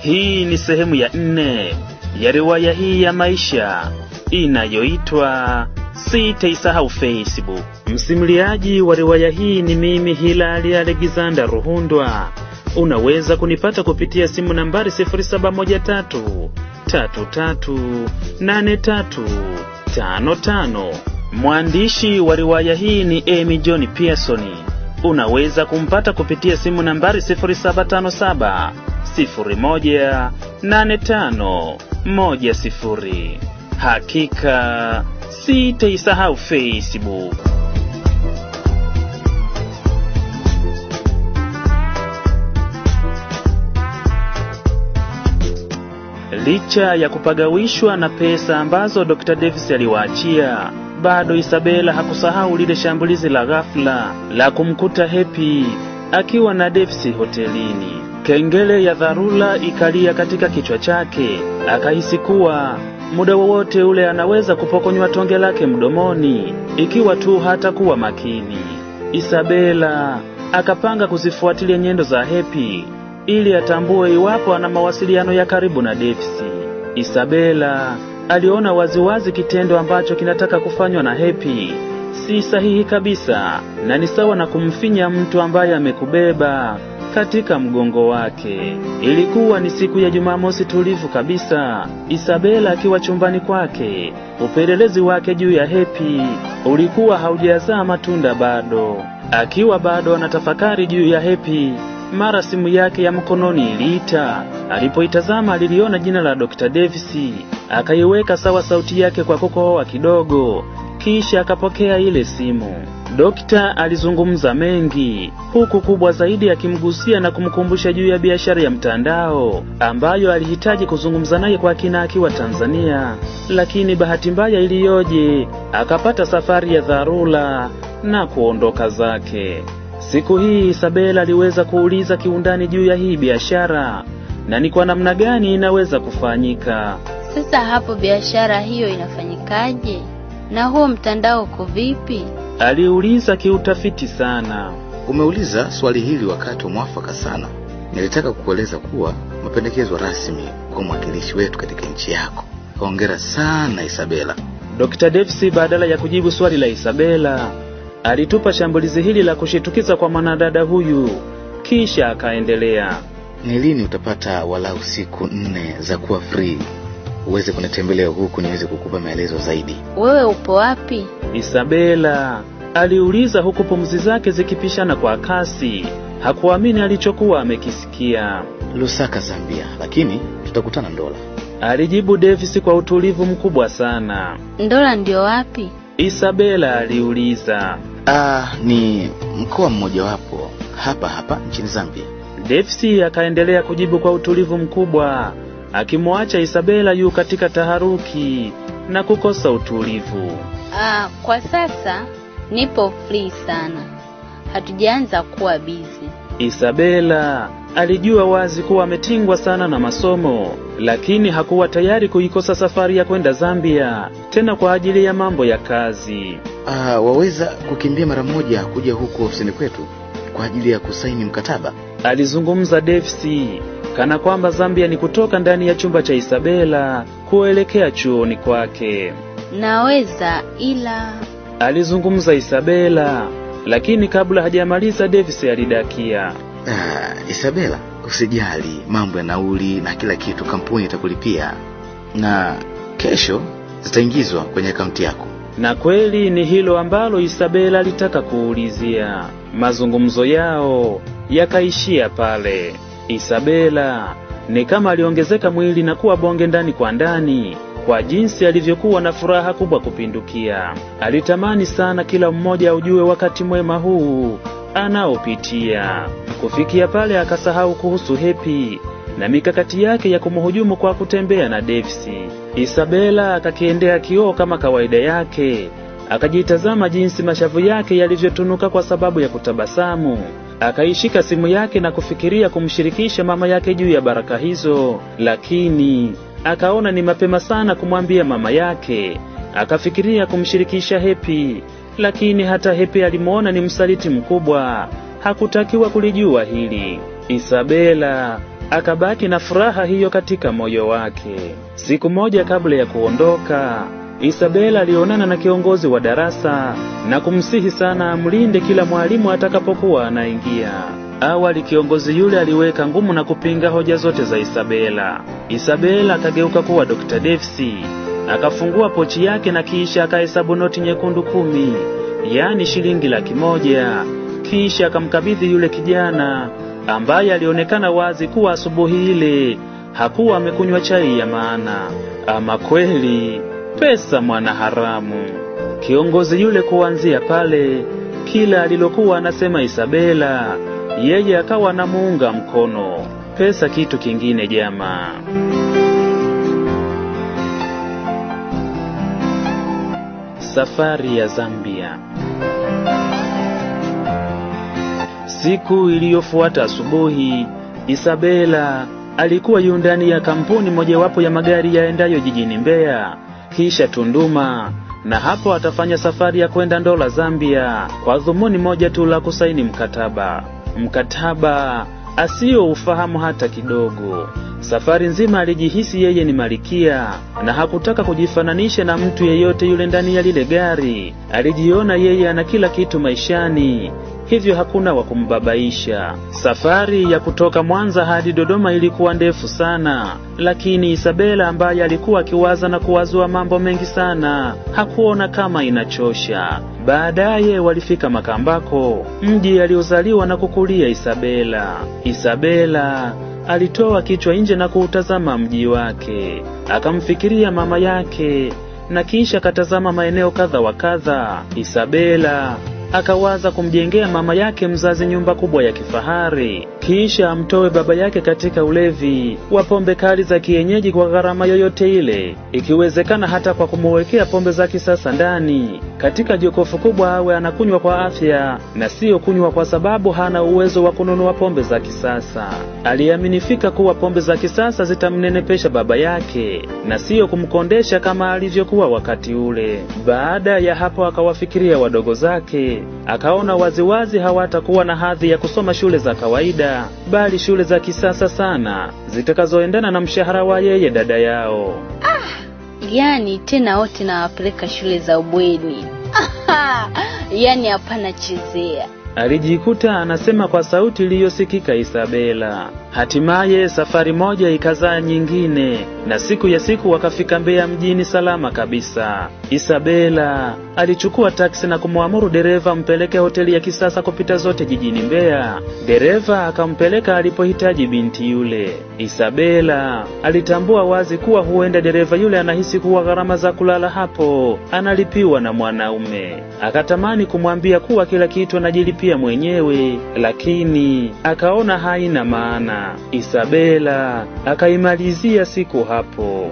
Hii ni sehemu ya nne ya riwaya hii ya maisha inayoitwa Sitaisahau Facebook. Msimuliaji wa riwaya hii ni mimi Hilali Alexander Ruhundwa. Unaweza kunipata kupitia simu nambari 0713 33 83 55. Mwandishi wa riwaya hii ni Amy John Pearson. Unaweza kumpata kupitia simu nambari 0757 01 85 10. Hakika sitaisahau Facebook. Licha ya kupagawishwa na pesa ambazo Dr. Davis aliwaachia, bado Isabela hakusahau lile shambulizi la ghafla la kumkuta Happy akiwa na Davis hotelini. Kengele ya dharura ikalia katika kichwa chake, akahisi kuwa muda wowote ule anaweza kupokonywa tonge lake mdomoni ikiwa tu hatakuwa makini. Isabela akapanga kuzifuatilia nyendo za Happy ili atambue iwapo ana mawasiliano ya karibu na Davis. Isabela aliona waziwazi kitendo ambacho kinataka kufanywa na Happy si sahihi kabisa na ni sawa na kumfinya mtu ambaye amekubeba katika mgongo wake. Ilikuwa ni siku ya Jumamosi tulivu kabisa, Isabela akiwa chumbani kwake. Upelelezi wake juu ya Happy ulikuwa haujazaa matunda bado. Akiwa bado anatafakari juu ya Happy, mara simu yake ya mkononi iliita. Alipoitazama aliliona jina la Dr. Davis, akaiweka sawa sauti yake kwa kukohoa kidogo, kisha akapokea ile simu. Dokta alizungumza mengi, huku kubwa zaidi akimgusia na kumkumbusha juu ya biashara ya mtandao ambayo alihitaji kuzungumza naye kwa kina akiwa Tanzania, lakini bahati mbaya iliyoje, akapata safari ya dharura na kuondoka zake. Siku hii Isabela aliweza kuuliza kiundani juu ya hii biashara na ni kwa namna gani inaweza kufanyika. Sasa hapo biashara hiyo inafanyikaje? Na huo mtandao uko vipi? Aliuliza kiutafiti sana. Umeuliza swali hili wakati mwafaka sana. Nilitaka kukueleza kuwa mapendekezo rasmi kwa mwakilishi wetu katika nchi yako. Hongera sana Isabela. Dr. Davis badala ya kujibu swali la Isabela, alitupa shambulizi hili la kushitukiza kwa mwanadada huyu, kisha akaendelea. Ni lini utapata walau siku nne za kuwa free uweze kunitembelea huku niweze kukupa maelezo zaidi? Wewe upo wapi? Isabela aliuliza huku pumzi zake zikipishana kwa kasi. Hakuamini alichokuwa amekisikia. Lusaka, Zambia, lakini tutakutana Ndola. Alijibu Davis kwa utulivu mkubwa sana. Ndola ndio wapi? Isabela aliuliza. Ah, ni mkoa mmojawapo hapa hapa nchini Zambia. Davis akaendelea kujibu kwa utulivu mkubwa, akimwacha Isabela yu katika taharuki na kukosa utulivu. Ah, kwa sasa nipo free sana, hatujaanza kuwa bizi. Isabela alijua wazi kuwa ametingwa sana na masomo, lakini hakuwa tayari kuikosa safari ya kwenda Zambia tena kwa ajili ya mambo ya kazi. Ah, waweza kukimbia mara moja kuja huku ofisini kwetu kwa ajili ya kusaini mkataba? Alizungumza Davis kana kwamba Zambia ni kutoka ndani ya chumba cha Isabela kuelekea chuoni kwake. Naweza ila Alizungumza Isabela, lakini kabla hajamaliza Davis alidakia. Ah, Isabela, usijali mambo ya nauli na kila kitu, kampuni itakulipia na kesho zitaingizwa kwenye akaunti yako. Na kweli ni hilo ambalo Isabela alitaka kuulizia. Mazungumzo yao yakaishia pale. Isabela ni kama aliongezeka mwili na kuwa bonge ndani kwa ndani kwa jinsi alivyokuwa na furaha kubwa kupindukia. Alitamani sana kila mmoja aujue wakati mwema huu anaopitia. Kufikia pale akasahau kuhusu Happy na mikakati yake ya kumhujumu kwa kutembea na Davis. Isabela akakiendea kioo kama kawaida yake, akajitazama jinsi mashavu yake yalivyotunuka kwa sababu ya kutabasamu. Akaishika simu yake na kufikiria kumshirikisha mama yake juu ya baraka hizo, lakini akaona ni mapema sana kumwambia mama yake. Akafikiria kumshirikisha Happy, lakini hata Happy alimwona ni msaliti mkubwa, hakutakiwa kulijua hili. Isabela akabaki na furaha hiyo katika moyo wake. Siku moja kabla ya kuondoka, Isabela alionana na kiongozi wa darasa na kumsihi sana amlinde kila mwalimu atakapokuwa anaingia. Awali kiongozi yule aliweka ngumu na kupinga hoja zote za Isabela. Isabela akageuka kuwa Dr. Devsi, akafungua pochi yake na kisha akahesabu noti nyekundu kumi, yaani shilingi laki moja. Kisha akamkabidhi yule kijana ambaye alionekana wazi kuwa asubuhi ile hakuwa amekunywa chai ya maana. Ama kweli pesa mwana haramu. Kiongozi yule kuanzia pale, kila alilokuwa anasema Isabela, yeye akawa anamuunga mkono. Pesa kitu kingine jamaa. Safari ya Zambia. Siku iliyofuata asubuhi, Isabela alikuwa yu ndani ya kampuni mojawapo ya magari yaendayo jijini Mbeya, kisha Tunduma, na hapo atafanya safari ya kwenda Ndola, Zambia, kwa dhumuni moja tu la kusaini mkataba, mkataba asiyo ufahamu hata kidogo. Safari nzima alijihisi yeye ni malikia na hakutaka kujifananisha na mtu yeyote yule ndani ya lile gari. Alijiona yeye ana kila kitu maishani, hivyo hakuna wa kumbabaisha. Safari ya kutoka Mwanza hadi Dodoma ilikuwa ndefu sana, lakini Isabela ambaye alikuwa akiwaza na kuwazua mambo mengi sana hakuona kama inachosha. Baadaye walifika Makambako, mji aliozaliwa na kukulia Isabela. Isabela alitoa kichwa nje na kuutazama mji wake, akamfikiria mama yake na kisha akatazama maeneo kadha wa kadha. Isabela akawaza kumjengea mama yake mzazi nyumba kubwa ya kifahari, kisha amtoe baba yake katika ulevi wa pombe kali za kienyeji kwa gharama yoyote ile, ikiwezekana hata kwa kumuwekea pombe za kisasa ndani katika jokofu kubwa, awe anakunywa kwa afya na siyo kunywa kwa sababu hana uwezo wa kununua pombe za kisasa. Aliaminifika kuwa pombe za kisasa zitamnenepesha baba yake na siyo kumkondesha kama alivyokuwa wakati ule. Baada ya hapo, akawafikiria wadogo zake, akaona waziwazi hawatakuwa na hadhi ya kusoma shule za kawaida, bali shule za kisasa sana zitakazoendana na mshahara wa yeye dada yao. Yaani tena wote nawapeleka shule za ubweni. Yaani hapana chezea. Alijikuta anasema kwa sauti iliyosikika Isabela. Hatimaye safari moja ikazaa nyingine, na siku ya siku wakafika Mbeya mjini salama kabisa. Isabela alichukua taksi na kumwamuru dereva mpeleke hoteli ya kisasa kupita zote jijini Mbeya. Dereva akampeleka alipohitaji binti yule. Isabela alitambua wazi kuwa huenda dereva yule anahisi kuwa gharama za kulala hapo analipiwa na mwanaume. Akatamani kumwambia kuwa kila kitu anajilipia mwenyewe, lakini akaona haina maana. Isabela akaimalizia siku hapo.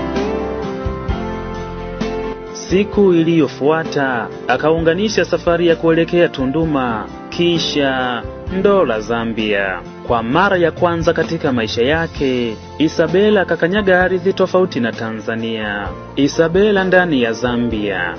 Siku iliyofuata akaunganisha safari ya kuelekea Tunduma kisha Ndola, Zambia. Kwa mara ya kwanza katika maisha yake, Isabela akakanyaga ardhi tofauti na Tanzania. Isabela ndani ya Zambia.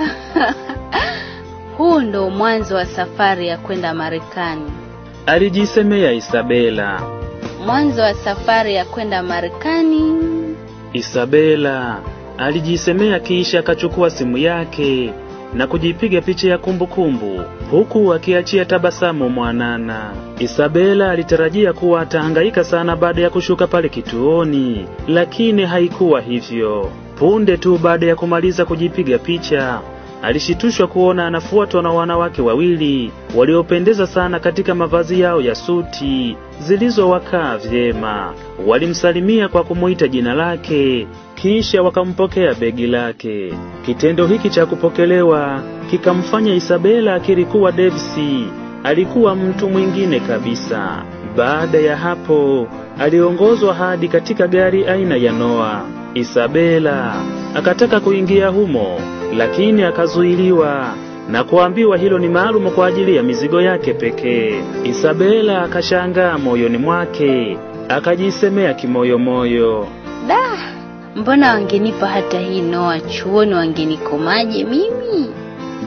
Huu ndo mwanzo wa safari ya kwenda Marekani. Alijisemea Isabela. Mwanzo wa safari ya kwenda Marekani. Isabela alijisemea kisha akachukua simu yake na kujipiga picha ya kumbukumbu huku akiachia tabasamu mwanana. Isabela alitarajia kuwa atahangaika sana baada ya kushuka pale kituoni, lakini haikuwa hivyo. Punde tu baada ya kumaliza kujipiga picha, alishitushwa kuona anafuatwa na wanawake wawili waliopendeza sana katika mavazi yao ya suti zilizowakaa vyema. Walimsalimia kwa kumuita jina lake, kisha wakampokea begi lake. Kitendo hiki cha kupokelewa kikamfanya Isabela akiri kuwa Devsi alikuwa mtu mwingine kabisa. Baada ya hapo, aliongozwa hadi katika gari aina ya Noah. Isabela akataka kuingia humo, lakini akazuiliwa na kuambiwa hilo ni maalumu kwa ajili ya mizigo yake pekee. Isabela akashangaa moyoni mwake, akajisemea kimoyomoyo, Da, mbona wangenipa hata hii noa chuoni, wangenikomaje mimi?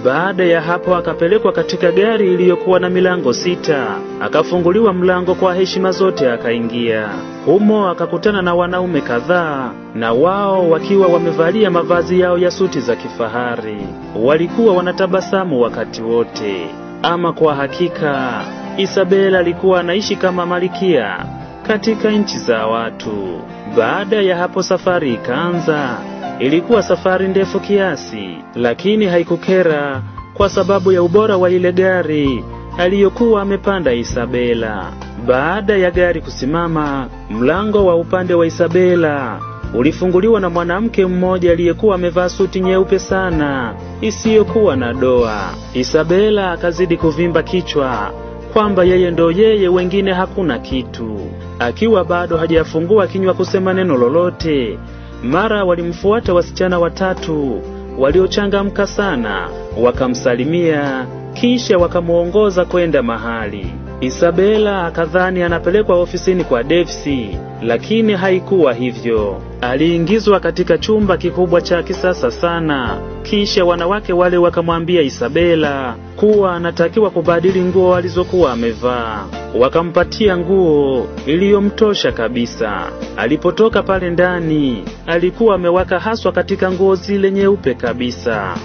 Baada ya hapo akapelekwa katika gari iliyokuwa na milango sita, akafunguliwa mlango kwa heshima zote, akaingia humo. Akakutana na wanaume kadhaa, na wao wakiwa wamevalia mavazi yao ya suti za kifahari. Walikuwa wanatabasamu wakati wote. Ama kwa hakika Isabela alikuwa anaishi kama malikia katika nchi za watu. Baada ya hapo safari ikaanza. Ilikuwa safari ndefu kiasi, lakini haikukera kwa sababu ya ubora wa ile gari aliyokuwa amepanda Isabela. Baada ya gari kusimama, mlango wa upande wa Isabela ulifunguliwa na mwanamke mmoja aliyekuwa amevaa suti nyeupe sana isiyokuwa na doa. Isabela akazidi kuvimba kichwa kwamba yeye ndo yeye, wengine hakuna kitu. Akiwa bado hajafungua kinywa kusema neno lolote, mara walimfuata wasichana watatu waliochangamka sana, wakamsalimia kisha wakamwongoza kwenda mahali. Isabela akadhani anapelekwa ofisini kwa Devsi, lakini haikuwa hivyo. Aliingizwa katika chumba kikubwa cha kisasa sana, kisha wanawake wale wakamwambia Isabela kuwa anatakiwa kubadili nguo alizokuwa amevaa. Wakampatia nguo iliyomtosha kabisa. Alipotoka pale ndani, alikuwa amewaka haswa katika nguo zile nyeupe kabisa.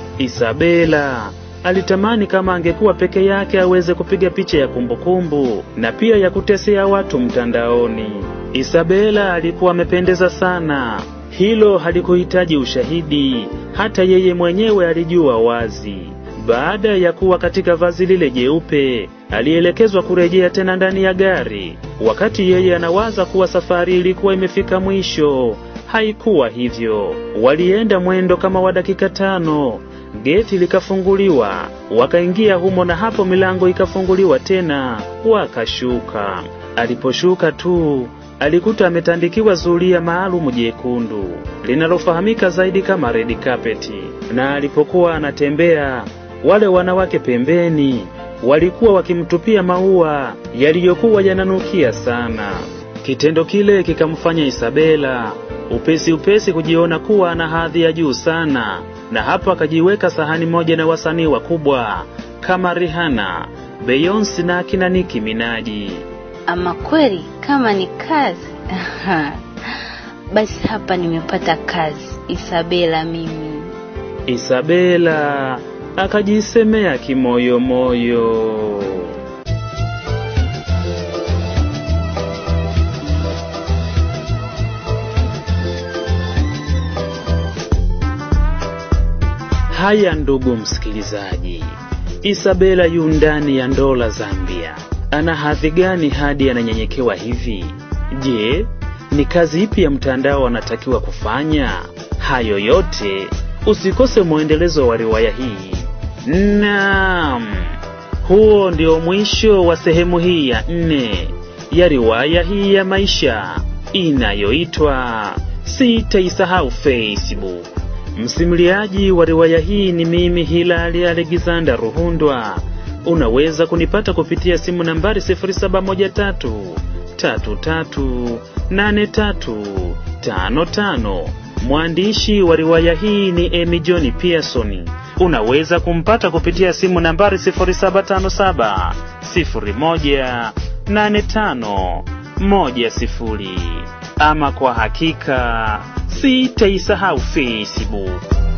Isabela alitamani kama angekuwa peke yake aweze kupiga picha ya kumbukumbu na pia ya kutesea watu mtandaoni. Isabela alikuwa amependeza sana. Hilo halikuhitaji ushahidi, hata yeye mwenyewe alijua wazi. Baada ya kuwa katika vazi lile jeupe, alielekezwa kurejea tena ndani ya gari. Wakati yeye anawaza kuwa safari ilikuwa imefika mwisho, haikuwa hivyo. Walienda mwendo kama wa dakika tano. Geti likafunguliwa, wakaingia humo, na hapo milango ikafunguliwa tena, wakashuka. Aliposhuka tu alikuta ametandikiwa zulia maalumu jekundu linalofahamika zaidi kama red carpet, na alipokuwa anatembea, wale wanawake pembeni walikuwa wakimtupia maua yaliyokuwa yananukia sana. Kitendo kile kikamfanya Isabela upesi upesi kujiona kuwa ana hadhi ya juu sana, na hapo akajiweka sahani moja na wasanii wakubwa kama Rihanna, Beyonce na akina Nicki Minaj. Ama kweli kama ni kazi basi hapa nimepata kazi, Isabela mimi. Isabela akajisemea kimoyomoyo. Haya, ndugu msikilizaji, Isabela yu ndani ya ndola Zambia. Ana hadhi gani hadi ananyenyekewa hivi? Je, ni kazi ipi ya mtandao anatakiwa kufanya? Hayo yote usikose mwendelezo wa riwaya hii. Naam, huo ndio mwisho wa sehemu hii ya nne ya riwaya hii ya maisha inayoitwa Sitaisahau Facebook. Msimuliaji wa riwaya hii ni mimi Hilali Alexander Ruhundwa. Unaweza kunipata kupitia simu nambari 0713 33 8355. Mwandishi wa riwaya hii ni Amy John Pearson. Unaweza kumpata kupitia simu nambari 0757 01 85 10. Ama kwa hakika sitaisahau Facebook.